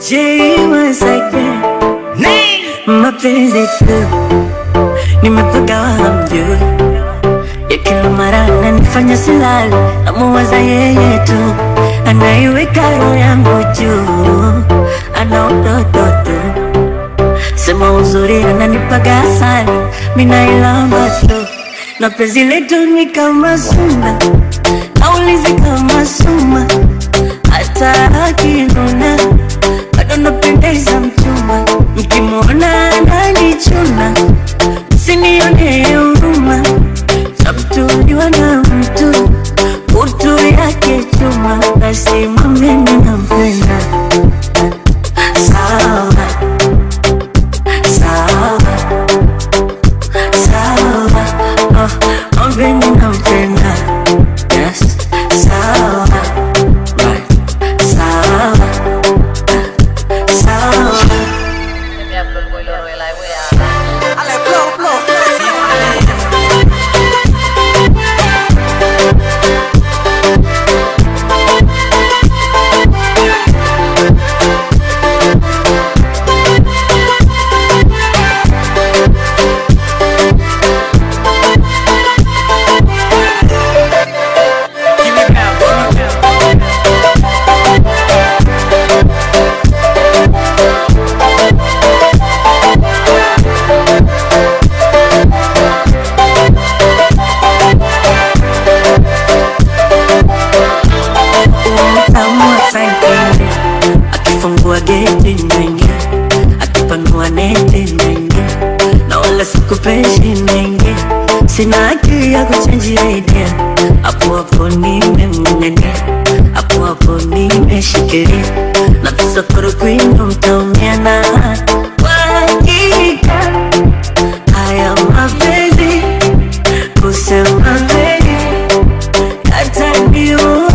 J once again mapenzi tu nimepaka hamjui ya kila mara ananifanya silali namuwaza yeye tu anaiweka roho yangu juu ana utoto tu sema uzuri ananipaga asali minailamba tu na penzi letu ni kama suna naulizi kama suma hata akinuna bado napendeza mchumba mkimwona ananichuna msinione huruma sabtuliwa na mtu utu yake chuma basi mwambeni nampenda sawa sawa sawa oh, mwambeni nampenda yes sawa right sawa sawa Utamu asanteni akifungua geti naingia akipanua neti naingia na wala sikupeshi naingia sina akili ya kuchenjia idea hapo hapo nimemng'ang'ania hapo hapo nimeshikilia na visokoro kwino mtaumia na kwa hakika haya mapenzi kusema kweli yataniua